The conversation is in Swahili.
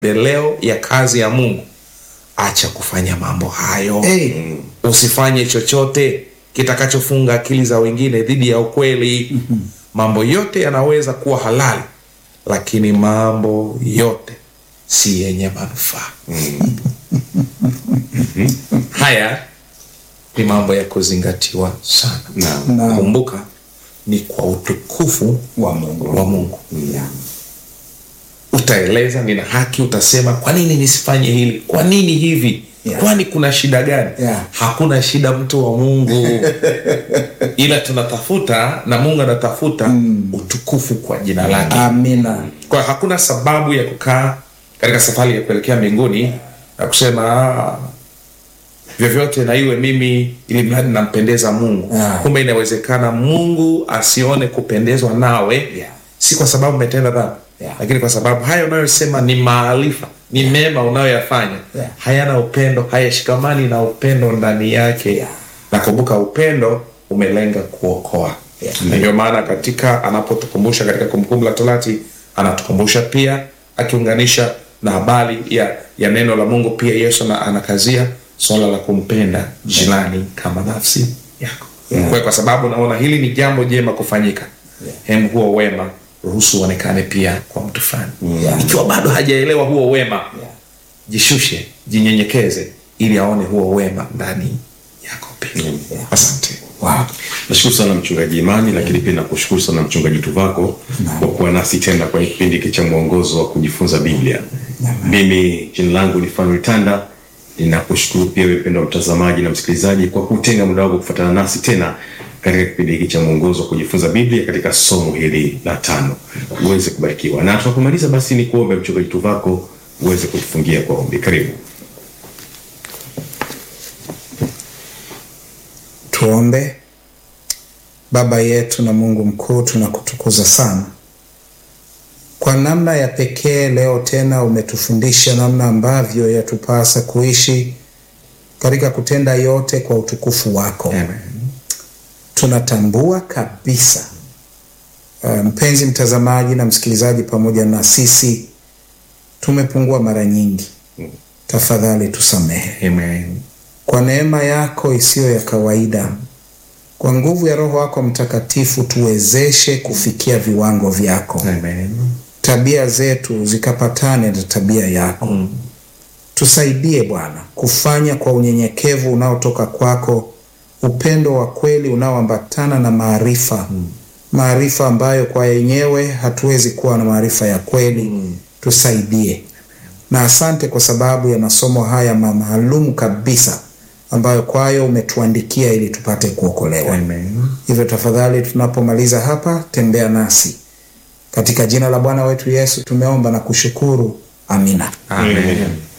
maendeleo ya kazi ya Mungu, acha kufanya mambo hayo. Hey. Usifanye chochote kitakachofunga akili za wengine dhidi ya ukweli. Mambo yote yanaweza kuwa halali, lakini mambo yote si yenye manufaa. Haya ni mambo ya kuzingatiwa sana. Naam. Naam. Kumbuka, ni kwa utukufu wa Mungu. wa Mungu. Yeah. Utaeleza, nina haki, utasema kwa nini nisifanye hili, kwa nini hivi, Yeah. kwani kuna shida gani? Yeah. Hakuna shida, mtu wa Mungu, ila tunatafuta na Mungu anatafuta utukufu kwa jina lake. Amina. Kwa hiyo hakuna sababu ya kukaa katika safari ya kuelekea mbinguni na kusema "Ah, vyovyote na iwe mimi, ili mradi nampendeza Mungu. Yeah. Kumbe inawezekana Mungu asione kupendezwa nawe Yeah. si kwa sababu umetenda dhambi Yeah. lakini kwa sababu haya unayosema ni maarifa, ni mema unayoyafanya Yeah. hayana upendo, hayashikamani na upendo ndani yake. Yeah. Na kumbuka, upendo umelenga kuokoa. Yeah. Na ndio maana katika anapotukumbusha katika Kumbukumbu la Torati anatukumbusha pia akiunganisha na habari ya, ya neno la Mungu pia Yesu na anakazia swala la kumpenda jirani kama nafsi yako. Kwa hiyo kwa sababu naona hili ni jambo jema kufanyika, hem, huo wema ruhusu uonekane pia kwa mtu fulani. Yeah. Ikiwa bado hajaelewa huo wema, Yeah. jishushe, jinyenyekeze ili aone huo wema ndani yako pia. Asante. Wow. Nashukuru sana mchungaji Imani, lakini pia nakushukuru sana mchungaji Tuvako kwa kuwa nasi tena kwenye kipindi hiki cha mwongozo wa kujifunza Biblia. Mimi jina langu ni Fanuel Tanda, ninakushukuru pia wewe mpendwa mtazamaji na msikilizaji kwa kutenga muda wako kufuatana nasi tena katika kipindi hiki cha mwongozo wa kujifunza Biblia katika somo hili la tano. Uweze kubarikiwa, na tunapomaliza basi ni kuombe mchungaji Tuvako uweze kutufungia kwa ombi. Karibu. Tuombe. Baba yetu na Mungu mkuu, tunakutukuza sana kwa namna ya pekee. Leo tena umetufundisha namna ambavyo yatupasa kuishi katika kutenda yote kwa utukufu wako. Amen. Tunatambua kabisa uh, mpenzi mtazamaji na msikilizaji, pamoja na sisi tumepungua mara nyingi. Tafadhali tusamehe Amen. kwa neema yako isiyo ya kawaida, kwa nguvu ya Roho wako Mtakatifu, tuwezeshe kufikia viwango vyako, Amen. tabia zetu zikapatane na tabia yako. Tusaidie Bwana kufanya kwa unyenyekevu unaotoka kwako, upendo wa kweli unaoambatana na maarifa, maarifa ambayo kwa yenyewe hatuwezi kuwa na maarifa ya kweli. Tusaidie na asante kwa sababu ya masomo haya ma- maalum kabisa ambayo kwayo umetuandikia ili tupate kuokolewa. Amen. Hivyo tafadhali, tunapomaliza hapa, tembea nasi katika jina la Bwana wetu Yesu tumeomba na kushukuru, amina. Amen.